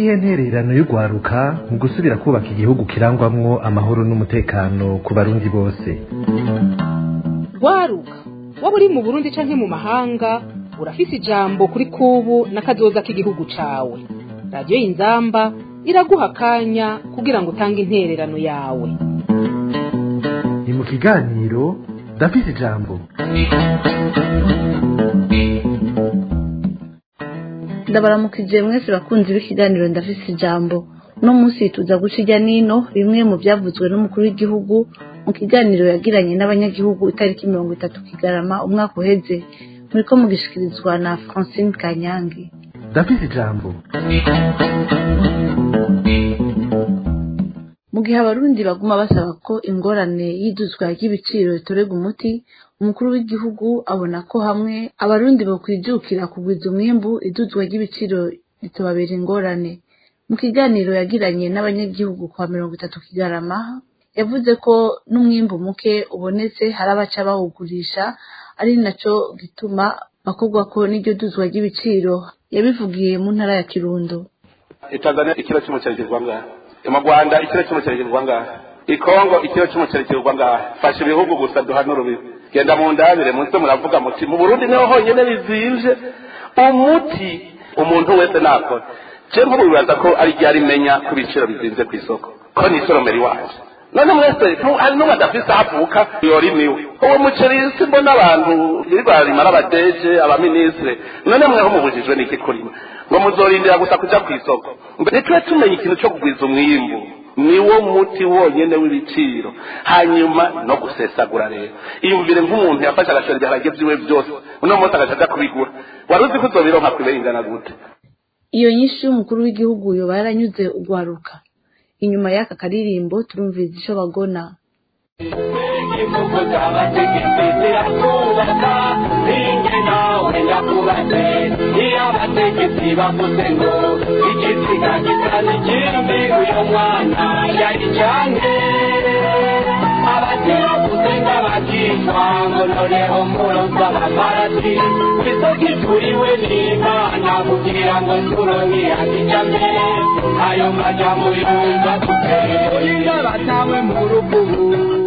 niyihe ntererano y'urwaruka mu gusubira kubaka igihugu kirangwamwo amahoro n'umutekano ku barundi bose rwaruka waba uri mu burundi canke mu mahanga urafise ijambo kuri kubu n'akazoza k'igihugu cawe radiyo y'inzamba iraguha akanya kugira ngo utange intererano yawe ni mu kiganiro ndafise ijambo ndabaramukije mwese bakunzi b'ikiganiro ndafise ijambo uno munsi tuza guca ijya nino bimwe mu byavuzwe n'umukuru w'igihugu mu kiganiro yagiranye n'abanyagihugu itariki mirongo itatu kigarama umwaka uheze muriko mugishikirizwa na francine kanyange ndafise ijambo mu gihe abarundi baguma basaba ko ingorane y'iduzwa ry'ibiciro ritorerwa umuti umukuru w'igihugu abona ko hamwe abarundi bokwijukira kugwiza umwimbu iduzwa ry'ibiciro ritobabera ingorane mu kiganiro yagiranye n'abanyagihugu kwa mirongo itatu kigarama yavuze ko n'umwimbu muke ubonetse hari abaca bawugurisha ari naco gituma bakorwa ko n'iryo duzwa ry'ibiciro yabivugiye mu ntara ya kirundo itanzania ikiro cy'umuceri kigurwa ngaha mu rwanda ikiro cy'umuceri kigurwa ngaha ikongo ikiro cy'umuceri kigurwa ngaha fasha ibihugu gusa duhanura ubibi genda mu ndabire munsi muravuga muti mu burundi niho honyine bizimvye umuti umuntu wese nakora je nk'ubu bibaza ko ari ryo arimenya ko ibiciro bizimvye ku isoko ko ni isoromero iwaje none mwese hari n'umwe adafise aho avuka yorimiwe uwo muceri si mbona abantu birirwa barima n'abadeje abaminisitire none mweho mubujijwe n'iki kurima ngo muzorindira gusa kuja ku isoko mbere tuba tumenya ikintu co kugwiza umwimbu niwo muti wonyene w'ibiciro hanyuma no gusesagura rero iyumvire nk'umuntu yafashe agashora ibiharage vyiwe vyose uno munsi agaca aja kubigura wari uzi ko uzobironka kwibera ingana gute iyo nyinshi y'umukuru w'igihugu yoba yaranyuze ugwaruka inyuma y'aka karirimbo turumviriza ico bagona igihugu cy'abategetsi zirakubaka ninjye nawe ndakubatse iyo abategetsi bavuze ngo igisiga gitana ikindi uyu mwana yari cyange abakiravuze ng'abakishwa ngo noneho muroza abaparati isoko ituriwe n'imana kugira ngo nsuro ntiyakijame ayo majambo yumva tuteyo batawe mu rukubu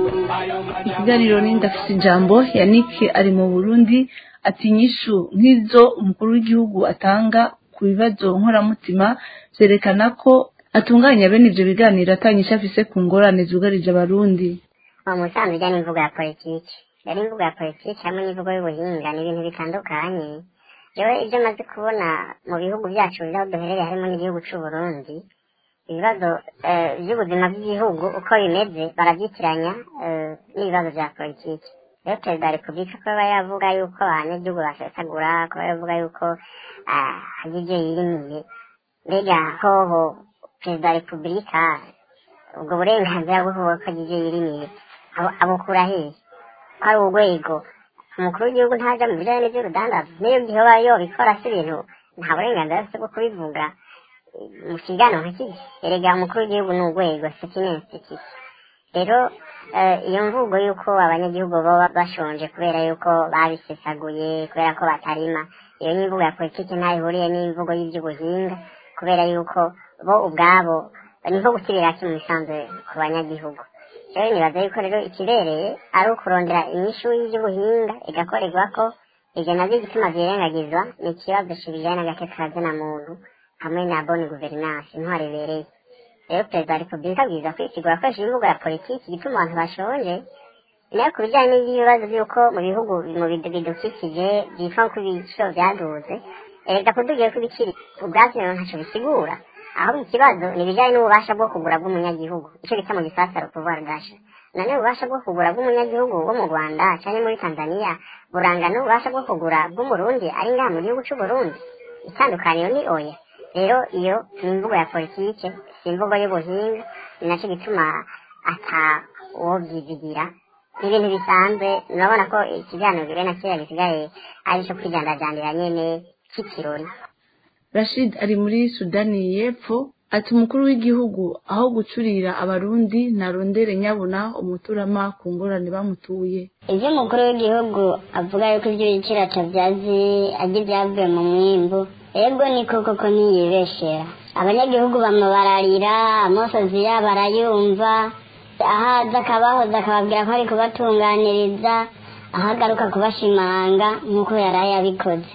ikiganiro ni ndafise ijambo yannick ari mu burundi ati inyishu nk'izo umukuru w'igihugu atanga ku bibazo nkoramutima vyerekana ko atunganya bene ivyo biganiro atanyisha afise ku ngorane zugarije abarundi uwo musanzu ujya n'imvugo ya politiki rero imvugo ya politiki hamwe n'imvugo y'ubuhinga ni ibintu bitandukanye jewe ibyo maze kubona mu bihugu byacu aho duherereye harimo n'igihugu c'uburundi ibibazo by'ubuzima bw'igihugu uko bimeze barabyitiranya n'ibibazo bya politiki rero perezida wa repubulika kuba yavuga yuko abanyagihugu basesagura kuba yavuga yuko hari ibyo yirimiye mbega hoho perezida wa repubulika ubwo burenganzira bwo kuvuga ko hari ibyo yirimiye abukura hehe ko ari urwego umukuru w'igihugu ntaja mu bijyanye n'iby'urudandaza n'iyo gihe yobikora si ibintu nta burenganzira afite bwo kubivuga mu kiganiro nk'iki erega umukuru w'igihugu ni urwego sekinensitiki rero iyo mvugo y'uko abanyagihugu baba bashonje kubera yuko babisesaguye kubera ko batarima iyo ni imvugo ya politiki ntaho ihuriye n'imvugo y'iby'ubuhinga kubera yuko bo ubwabo ni nko gusubira mu bisanzwe ku banyagihugu rero nibaza yuko rero ikibereye ari ukurondera inyishu y'iby'ubuhinga igakorerwa ko ibyo nabyo igituma byirengagizwa ni ikibazo kijyanye n'agatekakazi na muntu hamwe na boni guverinansi intwari ibereye rero perezida wa repubulika abwiza kwisigura akoresheje imvugo ya politiki igituma abantu bashonje nayo ku bijyanye n'ibibazo by'uko mu bihugu mu bidukikije byitwa ko ibiciro byaduze erega kudugiye ko ibiciro ubwabyo ntacyo bisigura ahubwo ikibazo ni ibijyanye n'ububasha bwo kugura bw'umunyagihugu icyo bita mu gisasaro kuvuga gasha none ububasha bwo kugura bw'umunyagihugu wo mu rwanda cyangwa muri tanzania buranga n'ububasha bwo kugura bw'umurundi ari ngaha mu gihugu cy'uburundi itandukaniro ni oya rero iyo ni imvugo ya politike si imvugo y'ubuhinga ni nacyo gituma ata uwo byizigira ni ibintu bisanzwe urabona ko ikiganiro bibiri na kera gisigaye ari icyo kwijandajandira nyene cy'ikirori rashid ari muri sudani y'epfo ati umukuru w'igihugu aho gucurira abarundi narondere nyabuna umuturama ku ngorane bamutuye ibyo umukuru w'igihugu avuga yuko ibyo biciro atabyazi ajya ibyavuye mu mwimbu ego ni koko ko ntiyibeshera abanyagihugu bamubararira amosozi yabo arayumva ahaza akabahoza akababwira ko ari kubatunganiriza aho agaruka kubashimanga nk'uko yari yabikoze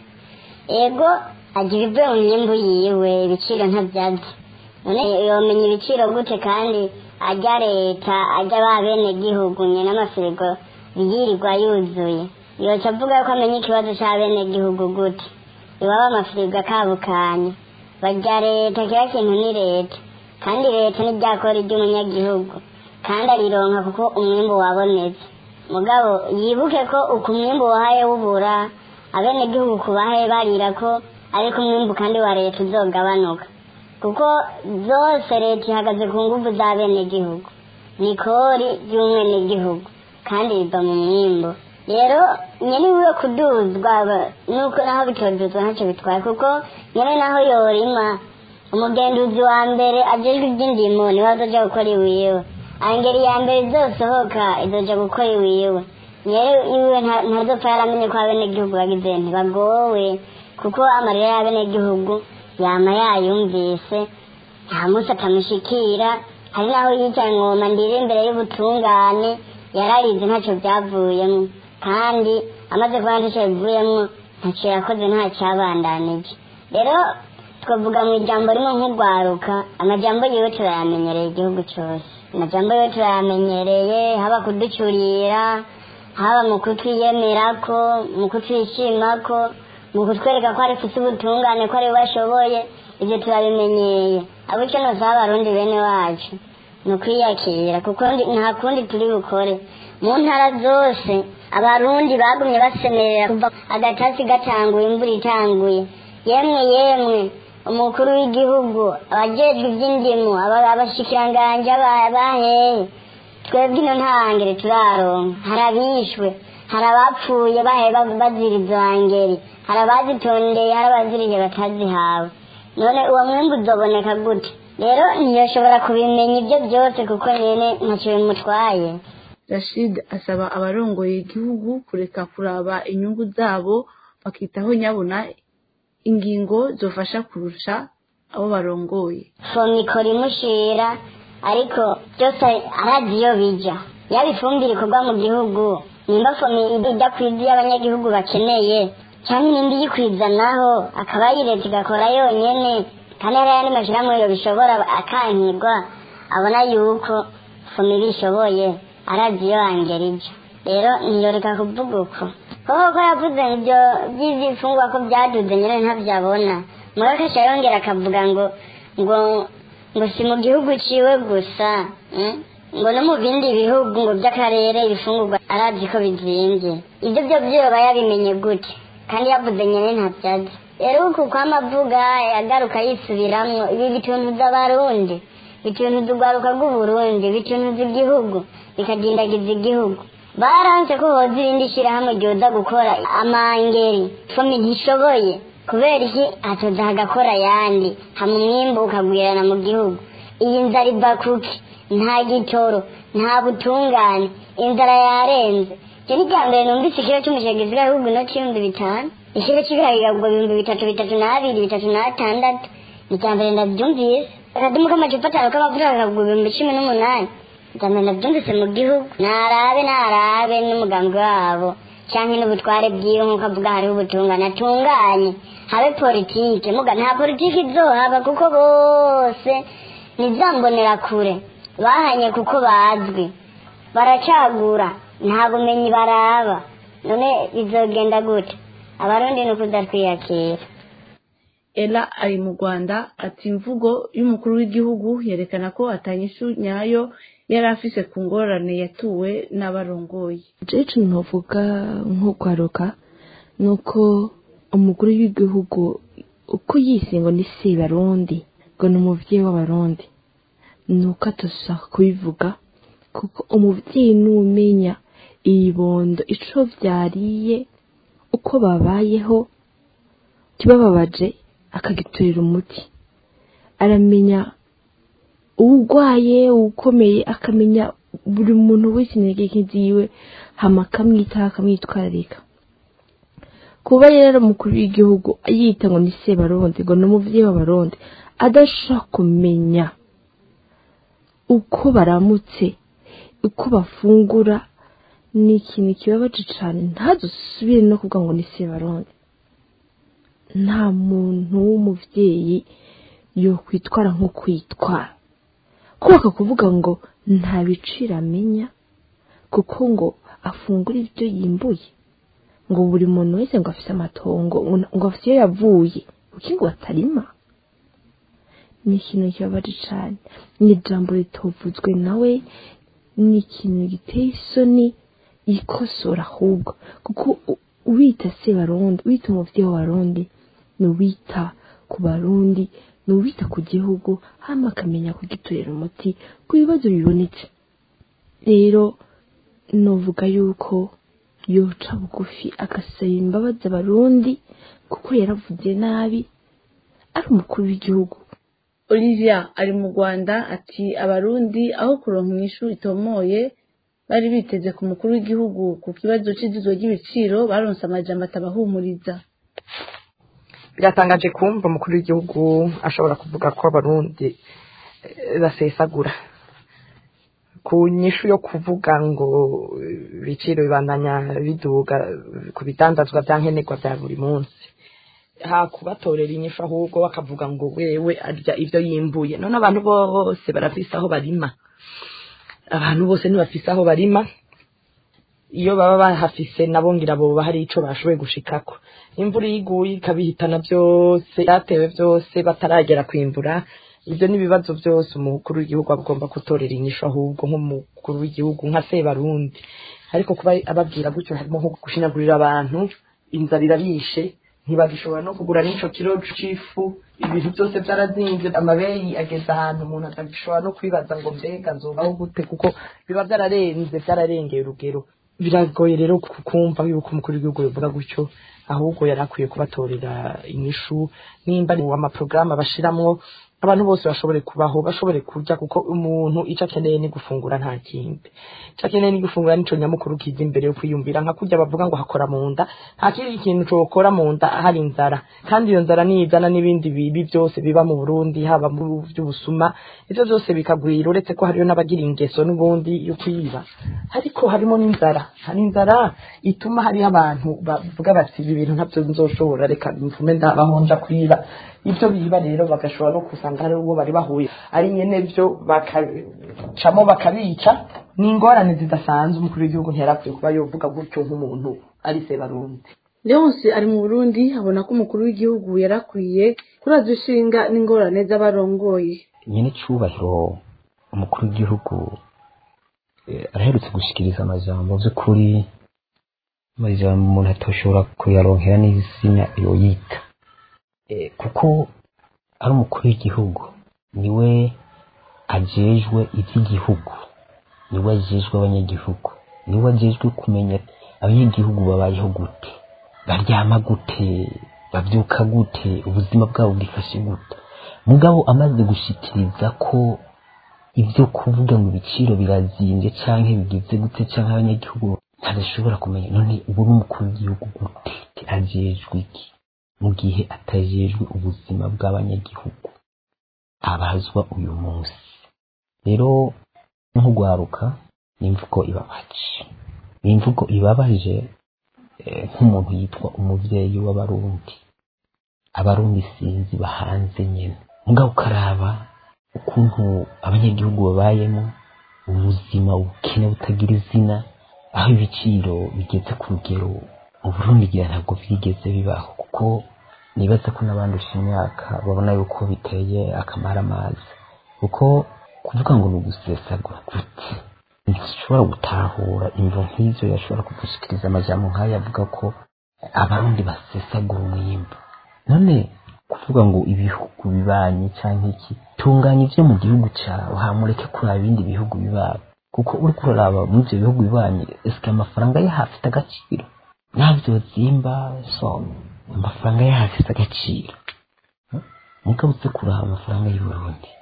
ego agira ibyo mu myimbu yiwe ibiciro ntabyazi none yomenya ibiciro gute kandi ajya leta ajya ba bene gihugu nyine n'amafirigo yirirwa yuzuye yoca avuga ko amenya ikibazo cya bene gihugu gute iwaba amafirigo akabukanya bajya leta kiriya kintu ni leta kandi leta ntiryakora iry'umunyagihugu kandi arironka kuko umwimbu wabonetse mugabo yibuke ko uku umwimbu wahaye wubura abenegihugu kubahaye barira ko ariko umwimbu kandi wa leta uzogabanuka kuko zose leta ihagaze ku nguvu za benegihugu ni kori ry'umwenegihugu kandi riva mu mwimbu rero nyene wiwe kuduzwa nuko naho bitoduzwa ntacyo bitwaye kuko nyene naho yorima umugenduzi wa mbere ajejwe iby'indimo niwe azoja gukora iwiwe angeri ya mbere izosohoka izoja gukora iwiwe nyere iwe ntazopfa yaramenye ko abenegihugu bagize ntibagowe kuko amarira y'abenegihugu yama yayumvise nta munsi atamushikira hari naho yicaye ngoma ndiri imbere y'ubutungane yararize ntacyo byavuyemo kandi amaze kuba ntacyo bivuyemo ntacyo yakoze ntacyabandanije rero twavuga mu ijambo rimwe nk'urwaruka amajambo yiwe turayamenyereye igihugu cyose amajambo yiwe turayamenyereye haba kuducurira haba mu kutwiyemerako mu kutwishimako mu kutwereka ko ari ufite ubutungane ko ari we ashoboye ibyo turabimenyeye abo icyo nosaba abarundi bene wacu ni ukwiyakira kuko nta kundi turi bukore mu ntara zose abarundi bagumye basemerera kuva agatasi gatanguye imvura itanguye yemwe yemwe umukuru w'igihugu abajejwe iby'indimu abashikiranganje baheye twebwe ino ntangere turaronka hari abishwe hari abapfuye bahe bazira izo hangeri hari abazitondeye hari abaziriye batazihawe none uwo mwembi uzoboneka gute rero ntiyoshobora kubimenya ibyo byose kuko nyene ntacyo bimutwaye rashid asaba abarongoye igihugu kureka kuraba inyungu zabo bakitaho nyabuna ingingo zofasha kurusha abo barongoye fomi ikora imushira ariko byose arazi iyo bija yaba ifumbire ikorwa mu gihugu nimba fomi ijya ku izi y'abanyagihugu bakeneye cyangwa n'indi yikwiza naho akaba yireta igakora yonyene kandi hari ayandi mashyirahamwe yo bishobora akankirwa abona yuko fomi bishoboye arazi iyo angera ibyo rero ntiyoreka kuvuga uko koko ko yavuze ibyo by'izifungwa ko byaduze nyine ntabyabona murakasha yongera akavuga ngo ngo ngo si mu gihugu ciwe gusa ngo no mu bindi bihugu ngo by'akarere ibifungurwa arazi ko bizimbye ibyo byo byoba yabimenye gute kandi yavuze nyine ntabyazi rero uku kwamavuga yagaruka yisubiramwo ibi bituntuza abarundi bituntuza urwaruka rw'uburundi bituntuza igihugu bikadindagiza igihugu baranse ko hoza irindi shyirahamwe ryoza gukora amangeri fomi ntishoboye kubera iki hatoza hagakora ayandi hama umwimbu ukagwirana mu gihugu iyi nzara iva kuki nta gitoro nta butungane inzara yarenze icyo ni bwa mbere numvise ikiro cy'umuceri gisigaye ahubwo inoti y'ibihumbi bitanu ikiro cy'ibirayi kigagwa ibihumbi bitatu bitatu n'abiri bitatu n'atandatu ni icya mbere ndabyumvise akadumu k'amacupa atanu k'amavuta kakagwa ibihumbi cumi n'umunani icya mbere ndabyumvise mu gihugu narabe narabe n'umugambi wabo cyangwa n'ubutware bwiwe nk'uko avuga hariho ubutungane atunganye habe politike muga nta politike izohaba kuko bose ntizambonera kure bahanye kuko bazwi baracagura nta bumenyi baraba none bizogenda gute abarundi ni ukudatwiyakira ela ari mu rwanda ati imvugo y'umukuru w'igihugu yerekana ko atanyishu nyayo yari afise ku ngorane yatuwe n'abarongoye jeje ntuvuga nk'ukwaruka ni uko umukuru w'igihugu uko yise ngo ni se barundi ngo ni umubyeyi w'abarundi ni uko atashaka kubivuga kuko umubyeyi n'umenya ibibondo ico vyariye uko babayeho kibababaje akagiturira umuti aramenya uwurwaye uwukomeye akamenya buri muntu wese intege nke ziwe hama akamwitaho akamwitwararika kuba rero umukuru w'igihugu yita ngo ni sebarundi ngo ni umubyeyi w'abarundi adashobora kumenya uko baramutse uko bafungura ni ikintu kibabaje cyane ntazusubire no kuvuga ngo ni sebarundi nta muntu w'umubyeyi yokwitwara nko kwitwara kubaka kuvuga ngo nta biciro amenya kuko ngo afungura ibyo yimbuye ngo buri muntu wese ngo afite amatongo ngo afite iyo yavuye kuko ngo atarima ni ikintu kibabaje cyane ni ijambo ritovuzwe nawe ni ikintu giteye isoni yikosora ahubwo kuko uwita se barundi wita umubyeyi w'abarundi ni uwita ku barundi ni uwita ku gihugu hano akamenya kugiturira umuti ku bibazo bibonetse rero nuvuga yuko yoca bugufi agasaba imbabazi abarundi kuko yaravuze nabi ari umukuru w'igihugu olivia ari mu rwanda ati abarundi aho kuronka inyishu itomoye bari biteze ku mukuru w'igihugu ku kibazo cy'iduzwa ry'ibiciro baronse amajambo atabahumuriza biratangaje kumva umukuru w'igihugu ashobora kuvuga ko abarundi basesagura ku nyishu yo kuvuga ngo ibiciro bibandanya biduga ku bitandazwa bya nkenerwa bya buri munsi ha kubatorera inyishu ahubwo bakavuga ngo wewe arya ibyo yimbuye none abantu bose barafise aho barima abantu bose ntibafise aho barima iyo baba bahafise nabo ngira boba hari ico bashoboye gushikako imvura iguye ikabihitana byose byatewe byose bataragera kwimbura ibyo ni ibibazo byose umukuru w'igihugu agomba gutorera inyishu ahubwo nk'umukuru w'igihugu nka sebarundi ariko kuba ababwira gutyo harimo nko gushinyagurira abantu inzara irabishe ntibagishobora no kugura n'ico kiro c'ifu ibintu byose byarazinze amabeyi ageze ahantu umuntu atagishobora no kwibaza ngo mbega nzobaho gute kuko biba byararenze byararengeye urugero biragoye rero kumva yuko umukuru w'igihugu bivuga gutyo ahubwo yari akwiye kubatorera inyishu nimba ari amaporogaramu bashiramwo abantu bose bashobore kubaho bashobore kurya kuko umuntu icyo akeneye ni gufungura nta kindi icyo akeneye ni gufungura nico nyamukuru kiza imbere yo kwiyumvira nka kurya bavuga ngo hakora mu nda nta kindi kintu cokora mu nda hari inzara kandi iyo nzara nizana n'ibindi bibi byose biba mu burundi haba mu by'ubusuma ivyo byose bikagwira uretse ko hariyo n'abagira ingeso n'ubundi yo kwiba ariko harimo n'inzara hari inzara ituma hariho abantu bavuga bati ibi bintu ntabyo nzoshobora reka mvume ndabaho nja kwiba ibyo biba rero bagashobora no kusanga hari uwo bari bahuye ari nyene byo bakacamo bakabica ni ingorane zidasanzwe umukuru w'igihugu ntiyarakwiye kuba yovuga gutyo nk'umuntu ari sebarundi leonce ari mu burundi abona ko umukuru w'igihugu yarakwiye kuraza ishinga n'ingorane z'abarongoye nyine cyubahiro umukuru w'igihugu araherutse gushikiriza amajambo by'ukuri amajambo umuntu atoshobora kuyaronkera n'izina yoyita kuko ari umukuru w'igihugu niwe ajejwe iby'igihugu niwe ajejwe abanyagihugu niwe ajejwe kumenya abanyagihugu babayeho gute baryama gute babyuka gute ubuzima bwabo bwifashe gute mugabo amaze gushikiriza ko ibyo kuvuga ngo ibiciro birazimbye cyangwa bigize gute cyangwa abanyagihugu ntadashobora kumenya none ubu ni umukuru w'igihugu gute ajejwe iki mu gihe atajejwe ubuzima bw'abanyagihugu abazwa uyu munsi rero nk'ugwaruka ni imvugo ibabaje ni imvugo ibabaje nk'umuntu yitwa umubyeyi w'abarundi abarundi sinzi bahanze nyine mugabo ukaraba ukuntu abanyagihugu babayemo ubuzima ubukene butagira izina aho ibiciro bigeze ku rugero uburundi ngira ntabwo byigeze bibaho kuko nibaza ko n'abandusha imyaka babona yuko biteye akamara amazi kuko kuvuga ngo ni ugusesagura gute ntishobora gutahura imvo nk'izo yashobora kudushikiriza amajambo nk'ayo avuga ko abarundi basesagura umwimbu none kuvuga ngo ibihugu bibanye cyangwa iki tunganya ibyo mu gihugu cyawe hamureke kuraba ibindi bihugu bibanye kuko uri kuraraba muri ibyo bihugu bibanye esike amafaranga ye hafite agaciro ntabyo zimba so amafaranga ye hafite agaciro mugabo uze kuraba amafaranga y'u Burundi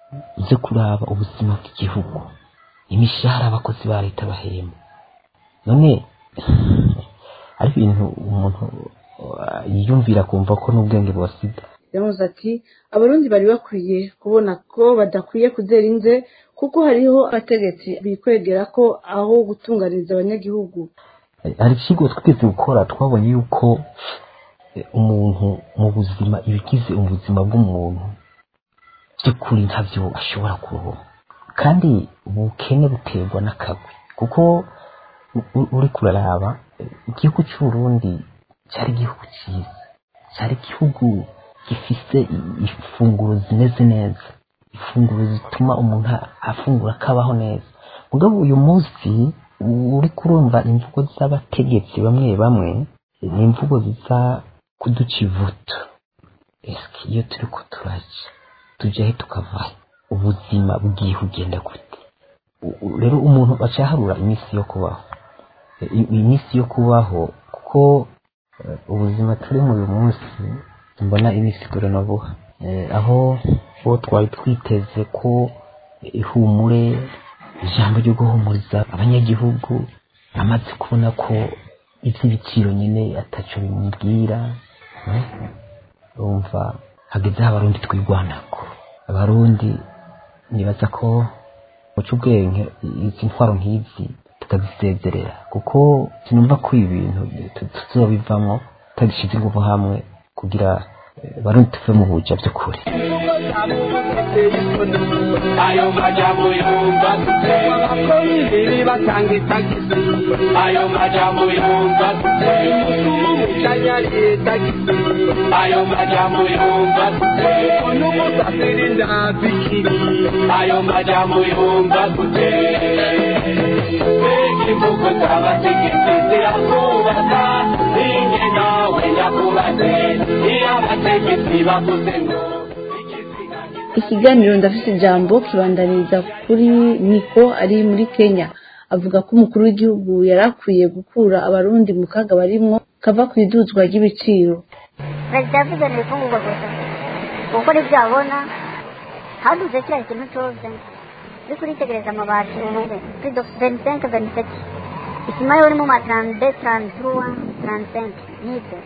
uze kuraba ubuzima bw'igihugu imishahara abakozi ba leta bahemba none ari ibintu umuntu uh, yiyumvira kumva ko n'ubwenge bwasida yavuze ati abarundi bari bakwiye kubona ko badakwiye kuzera inze kuko hariho abategetsi bikwegera ko aho gutunganiriza abanyagihugu hari ikigo twigeze gukora twabonye yuko eh, umuntu mu buzima ibigize ubuzima bw'umuntu by'ukuri ntabyo ashobora kuronka kandi ubukene buterwa n'akagwi kuko u- u- uri kuraraba eh, igihugu cy'uburundi cyari igihugu cyiza cyari igihugu gifise i- ifunguro zimeze neza ifunguro zituma umuntu a- afungura akabaho neza mugabo uyu munsi uri kurumva imvugo z'abategetsi bamwe bamwe ni imvugo ziza kuduca ivuto eske iyo turi ko turaja tujahe tukavahe ubuzima bwihe ugenda gute U- u- rero umuntu acaharura iminsi yo kubaho I- i- iminsi yo kubaho kuko eh, ubuzima turi mu uyu munsi mbona iminsi igorana vuba Eh, aho bo twari twiteze ko ihumure ijambo ryo guhumuriza abanyagihugu amaze kubona ko iby'ibiciro nyine ataco bimubwira eh, urumva hageze aho abarundi twigwanako abarundi nibaza ko muca ubwenge izi ntwaro nk'izi tukazisezerera kuko sinumva ko ibi bintu tu- tuzobivamwo tutagishyize ingufu hamwe kugira eh, barundi tuve mu buja by'ukuri ayo majambo yumva gute abakozi batanga itagisi ayo majambo yumva gute umucanyari tagisi ayo majambo yumva gute n'umusafiri ndabikiri ayo majambo yumva gute mbega imvugo z'abategetsi zirakubaka ninjye nawe ndakubaze iyo abategetsi bavuze ngo ikiganiro ndafite ijambo kibandaniriza kuri niko ari muri kenya avuga ko umukuru w'igihugu yari akwiye gukura abarundi mu kaga barimwo kava ku iduzwa ry'ibiciro perezida yavuze ni ibifungurwa gusa kuko nibyo abona haduze kiriya kintu cyose uri kuritegereza amabati ubu kuri venisenke veniseti isima yo uri mu matarande taranturuwa taransenke nibyo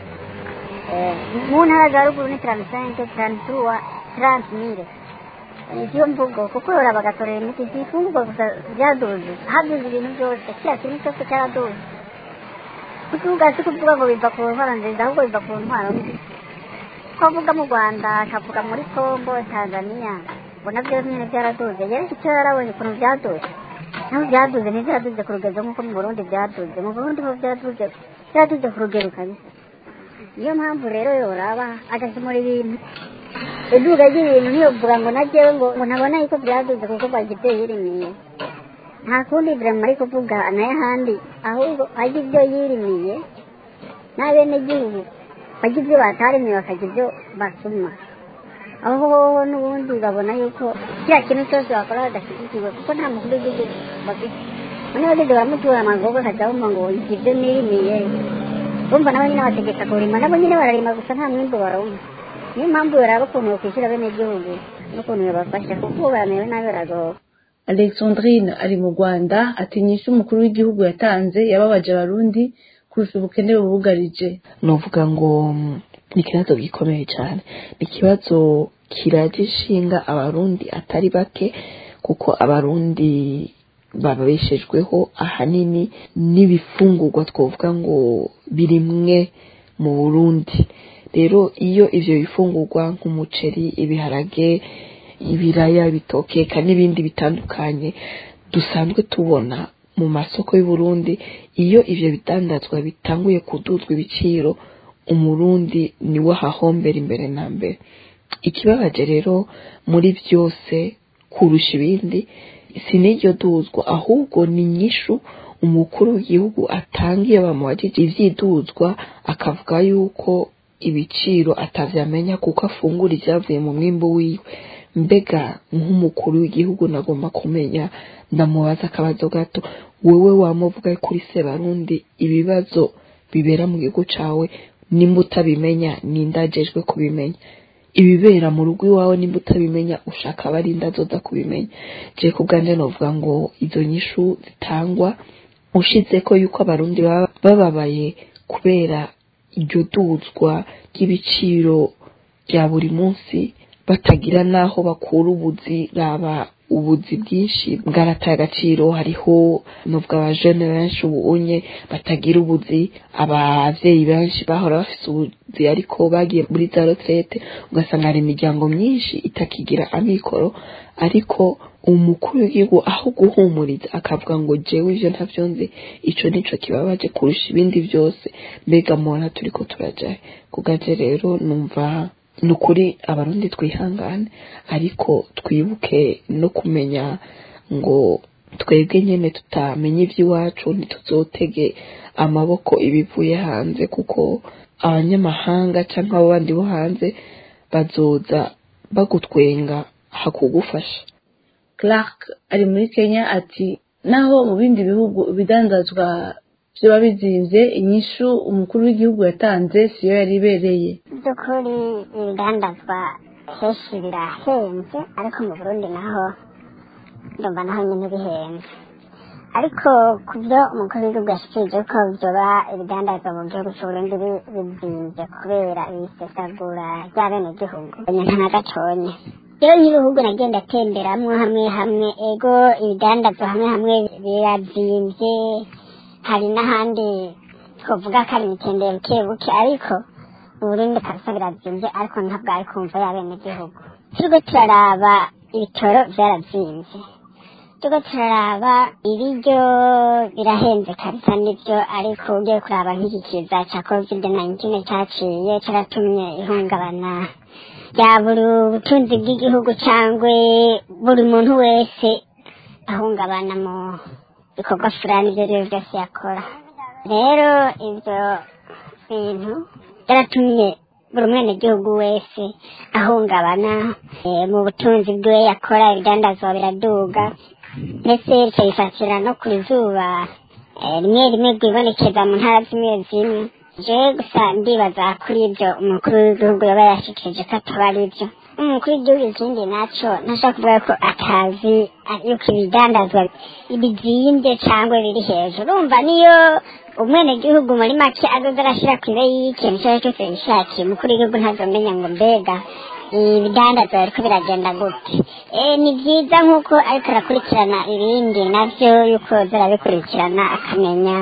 Eh, mu ntara za ruguru ni taransenke taranturuwa tarantimire niyo mvugo kuko yora bagatorera imiti si ifungurwa gusa byaduze haduze ibintu byose kiriya kintu cyose cyaraduze kuvuga si kuvuga ngo biva ku ntwaro nziza ahubwo biva ku ntwaro mbi ko avuga mu rwanda akavuga muri congo tanzania ngo nabyo nyine byaraduze yewe icyo yarabonye ukuntu byaduze naho byaduze ntibyaraduze ku rugero nk'uko mu burundi byaduze mu burundi ho byaduze byaduze ku rugero kabisa niyo mpamvu rero yoraba agakemura ibintu iduka ry'ibintu ntiyovuga ngo najyewe ngo ngo ntabona yuko byaduze kuko bagibyo yirimiye nta kundi birama ari kuvuga nayo ahandi ahubwo ajya ibyo yirimiye n'abenegihugu bajya ibyo batarimiye bakajya ibyo basuma aho n'ubundi babona yuko kiriya kintu cyose bakora badashyigikiwe kuko nta mukuru w'igihugu bafite none bageze baramutura amagogo akajya bumva ngo iki ibyo nirimiye bumva nabo nyine bategeka kurima nabo nyine bararima gusa nta mwimbu baronka niyo mpamvu baraba ukuntu bakwishyura abenegihugu n'ukuntu babafasha kuko bamerewe nabi baragowe alexandrine ari mu rwanda atinyisha umukuru w'igihugu yatanze yababaje abarundi kurusha ubukene bubugarije nuvuga ngo mm, ni ikibazo gikomeye cyane ni ikibazo kiraje ishinga abarundi atari bake kuko abarundi babeshejweho ahanini n'ibifungurwa twavuga ngo birimwe mu burundi rero iyo ivyo bifungurwa nk'umuceri ibiharage ibiraya ibitokeka n'ibindi bitandukanye dusanzwe tubona mu masoko y'uburundi iyo ivyo bidandazwa bitanguye kuduzwa ibiciro umurundi niwe ahahombera imbere na mbere ikibabaje rero muri byose kurusha ibindi si n'iryo duzwa ahubwo ni inyishu umukuru w'igihugu atangiye bamubajije ivyiduzwa akavuga yuko ibiciro atavyamenya kuko afungura ivyavuye mu mwimbu wiwe mbega nk'umukuru w'igihugu nagomba kumenya ndamubaza akabazo gato wewe wamuvuga kuri sebarundi ibibazo bibera mu gihugu cawe nimba utabimenya nindajejwe kubimenya ibibera mu rugo iwawe nimba utabimenya ushaka abarinda azoza kubimenya je ku bwanje novuga ngo izo nyishu zitangwa ushize ko yuko abarundi baba bababaye kubera iryo duzwa ry'ibiciro bya buri munsi batagira n'aho bakura ubuzi raba ubuzi bwinshi bwarataye agaciro hariho nubwo abajene benshi ubunye batagira ubuzi abavyeyi benshi bahora bafise ubuzi ariko bagiye muri za retraite ugasanga hari imiryango myinshi itakigira amikoro ariko umukuru w'igihugu aho guhumuriza akavuga ngo jewe ivyo ntavyo nzi ico nico kibabaje kurusha ibindi vyose mbega mubona turiko turajahe kugaje rero numva ni ukuri abarundi twihangane ariko twibuke no kumenya ngo twebwe nyine tutamenye iby'iwacu ntituzotege amaboko ibivuye hanze kuko abanyamahanga cyangwa abo bandi bo hanze bazoza bagutwenga hakugufasha clark ari muri kenya ati naho mu bindi bihugu ibidandazwa byaba bizinze inyishu umukuru w'igihugu yatanze siyo yari ibereye by'ukuri ibidandazwa henshi birahenze ariko mu burundi naho ndumva naho nyine bihenze ariko ku byo umukuru w'igihugu yashikirije ko byoba ibidandazwa mu gihugu cy'uburundi bizinze kubera ibisesagura ry'abenegihugu nta na gatonya rero nk'ibihugu nagenda atemberamwo hamwe hamwe ego ibidandazwa hamwe hamwe birazimvye hari n'ahandi twavuga ko ari imitendero buke buke ariko uburundi kabisa birazimvye ariko ntabwo ari kumva y'abenegihugu turiko turaraba ibitoro vyarazimvye turiko turaraba ibiryo birahenze kabisa nivyo ariko ugiye kuraba nk'iki kiza ca covid 19 caciye caratumye ihungabana rya buri butunzi bw'igihugu cangwe buri muntu wese ahungabana mu bikorwa fulani ibyo ari byo byose yakora rero ibyo bintu byaratumye buri mwenegihugu wese ahungabana mu butunzi bwiwe yakora ibidandazwa biraduga ndetse bicayifatira no ku zuba rimwe rimwe rwibonekeza mu ntara zimwe zimwe jewe gusa ndibaza kuri ibyo umukuru w'igihugu yaba yashikirije ko ataba ari byo umukuru w'igihugu ikindi naco ntashaka kuvuga ko atazi yuko ibidandazwa bizimbye cyangwa biri hejuru urumva niyo umwenegihugu muri make azoza arashira ku ibe y'ikintu icyo ari cyo cyose yishakiye umukuru w'igihugu ntazomenya ngo mbega ibidandazwa biriko biragenda gute ni byiza nk'uko ariko arakurikirana ibindi navyo yuko zarabikurikirana akamenya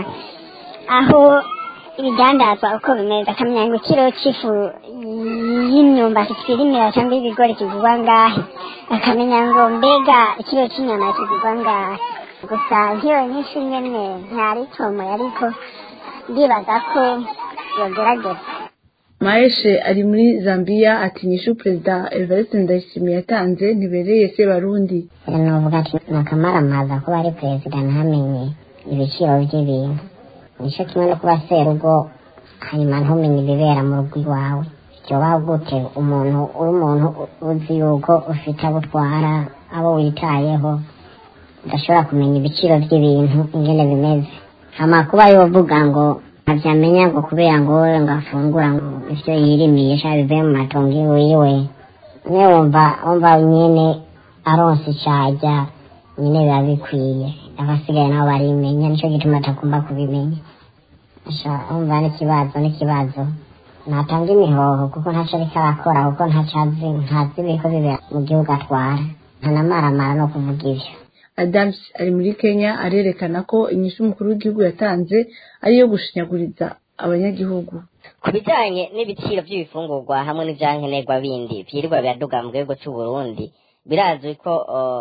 aho ibidandazwa uko bimeze akamenya ngo ikiro c'ifu y'imyumbati twirimira cyangwa y'ibigori kigurwa ngahe akamenya ngo mbega ikiro c'inyama kigurwa ngahe gusa nk'iyo nyinshi nyene ntari tomoye ariko ndibaza ko yogerageza maeshe ari muri zambia ati nyishu perezida evariste ndayishimiye yatanze ntibereye se barundi novuga ati ni akamaramaza kuba ari perezida ntamenye ibiciro by'ibintu nicyo kimwe no kuba serugo hanyuma ntumenye ibibera mu rugo iwawe byoba gute umuntu uri umuntu uzi yuko ufite abo utwara abo witayeho udashobora kumenya ibiciro by'ibintu ingene bimeze amakuba yovuga ngo ntabyamenya ngo kubera ngo wowe ngo afungura ngo ivyo yirimiye sha bivuye mu matongo iwiwe niwe wumva wumva nyene aronse icaja nyine biba bikwiye abasigaye nabo barimenya nico gituma atagomba kubimenya sha wumva n'ikibazo n'ikibazo natanga imihoho kuko ntaco ariko arakora kuko ntacazi ntazi ibiriko bibera mu gihugu atwara ntanamaramara no kuvuga ivyo adams ari muri kenya arerekana ko inyishu umukuru w'igihugu yatanze ari iyo gushinyaguriza abanyagihugu ku bijyanye n'ibiciro by'ibifungurwa hamwe n'ibyankenerwa bindi byirirwa biraduga mu gihugu cy'u Burundi birazwi ko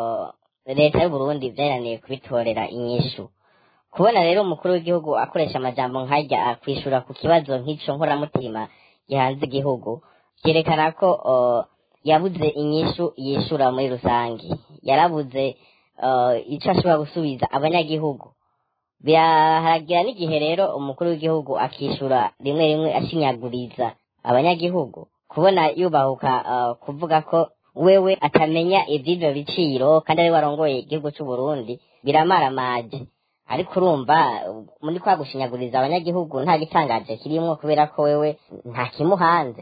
leta y'u Burundi byananiye kubitorera inyishu kubona rero umukuru w'igihugu akoresha amajambo nkajya akwishura ku kibazo nk'ico nkoramutima gihanze igihugu byerekana ko yabuze inyishu yishura muri rusange yarabuze icyo ashobora gusubiza abanyagihugu biraharagira n'igihe rero umukuru w'igihugu akishura rimwe rimwe ashinyaguriza abanyagihugu kubona yubahuka kuvuga ko wewe atamenya iby'ibyo biciro kandi ari warongoye igihugu cy'u Burundi biramaramaje ariko urumva muri kwa gushinyaguriza abanyagihugu nta gitangaje kirimo kubera ko wewe nta kimuhanze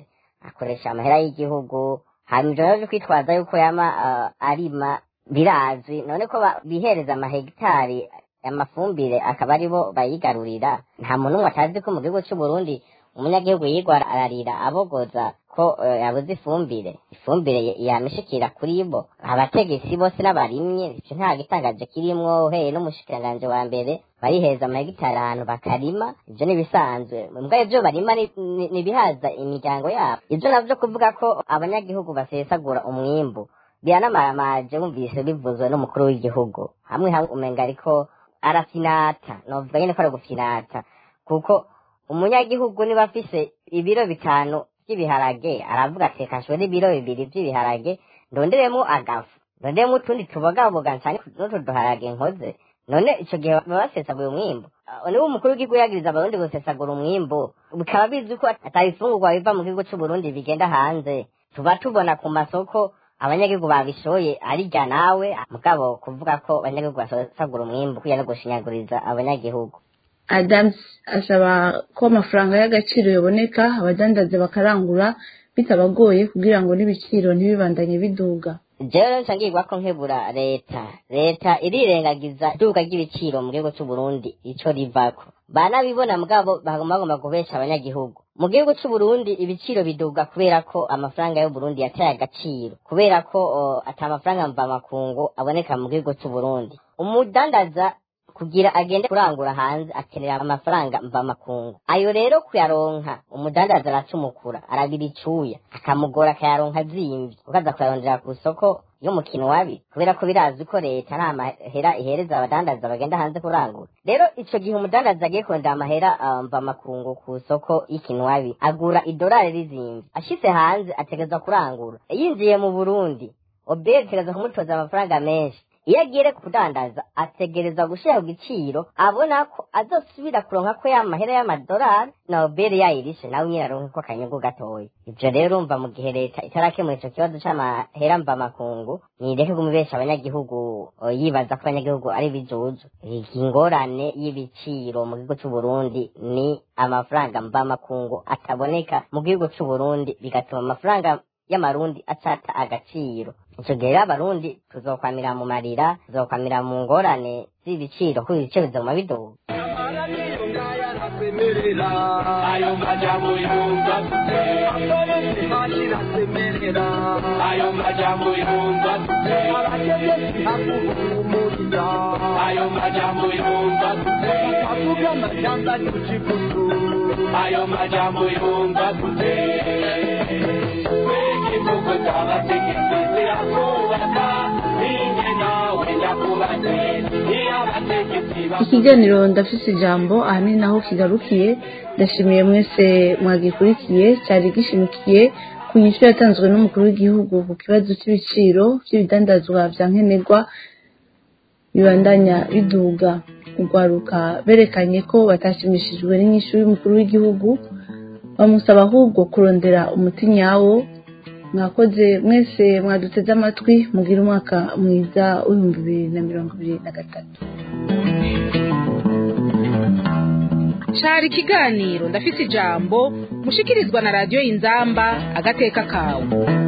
akoresha amahera y'igihugu hanyuma ivyo rero vyo kwitwaza yuko yama ah, arima birazwi none ko ba- bihereza amahegitari amafumbire akaba aribo bayigarurira nta muntu umwe atazi ko mu gihugu c'uburundi umunyagihugu yigwa ararira abogoza ko eh, yabuze ifumbire ifumbire y- yamishikira kuri bo abategetsi bose n'abarimye ico nta gitangaje kirimwo uhereye n'umushikiranganji wa mbere bariheza amahegitari ahantu bakarima ivyo nibisanzwe mbwa ivyo barima ni- ni- nibihaza imiryango yabo ivyo navyo kuvuga ko abanyagihugu basesagura umwimbu biranamaramaje wumvise bivuzwe n'umukuru w'igihugu hamwe hamwe umenga ariko arafinata novuga nyene ko ari gufinata kuko umunyagihugu niba afise ibiro bitanu vy'ibiharage aravuga ati reka nshore ibiro bibiri vy'ibiharage ndonderemo agafu ndonderemo utundi tubogaboga ncane n'utu duharage nkoze none ico gihe baba basesaguye umwimbu Ah, niba umukuru w'igihugu yagiriza abarundi gusesagura umwimbu bikaba bizwi ko atabifungurwa biva mu gihugu c'uburundi bigenda hanze tuba tubona ku masoko abanyagihugu babishoye arirya nawe mugabo kuvuga ko abanyagihugu basesagura umwimbu kuya no gushinyaguriza abanyagihugu adams asaba ko amafaranga y'agaciro yaboneka abadandaza bakarangura bitabagoye kugira ngo n'ibiciro ntibibandanye biduga jewe rero nsangirwa ko nkebura leta leta irirengagiza iduka ry'ibiciro mu gihugu c'uburundi ico rivako banabibona mugabo bagomba bagomba kubesha abanyagihugu mu gihugu c'uburundi ibiciro biduga kubera ko amafaranga y'uburundi yataye agaciro kubera ko o, ata mafaranga mvamakungu aboneka mu gihugu c'uburundi umudandaza kugira agende kurangura hanze akenera amafaranga mvamakungu ayo rero kuyaronka umudandaza aracumukura arabira icuya akamugora akayaronka azimvye ukaza kuyarondera ku isoko y'umukino wabi kubera ko birazwi ko leta nta mahera ihereza abadandaza bagenda hanze kurangura rero ico gihe umudandaza agiye kurondera amahera ah, mvamakungu ku isoko y'ikinwabi agura idolari rizimvye ashitse hanze ategerezwa kurangura yinjiye mu burundi oberi ategerezwa kumutoza amafaranga menshi iyo agiye kudandaza ategereza gushira ku giciro abona ko azosubira kuronka ko ya mahera y'amadolari na oberi yayirishe nawe nyine aronke ko akanyungu gatoya ivyo rero urumva mu gihe leta itarakemura ico kibazo c'amahera mvamakungu nireke kumubesha abanyagihugu o, yibaza ko abanyagihugu ari bijuju ingorane y'ibiciro mu gihugu c'uburundi ni amafaranga mvamakungu ataboneka mu gihugu c'uburundi bigatuma amafaranga y'amarundi acata agaciro ico gihe rero abarundi tuzokwamira mu marira tuzokwamira mu ngorane z'ibiciro kuko ibiciro bizoguma biduga ayo majambo yumva gute ayo majambo yumva gute ayo majambo yumva gute ayo majambo yumva gute igihugu cy'abategetsi zirakubaka ninjye nawe ndakubatse iyo abategetsi ikiganiro ndafise ijambo ahanini naho kigarukiye ndashimiye mwese mwagikurikiye cyari gishimikiye ku nyishu yatanzwe n'umukuru w'igihugu ku kibazo cy'ibiciro by'ibidandazwa vya nkenerwa bibandanya biduga urwaruka berekanye ko batashimishijwe n'inyishu y'umukuru w'igihugu bamusaba ahubwo kurondera umuti nyawo mwakoze mwese mwaduteze amatwi mugire umwaka mwiza w'ibihumbi bibiri na mirongo ibiri na gatatu cari ikiganiro ndafise ijambo mushikirizwa na radiyo inzamba agateka kawe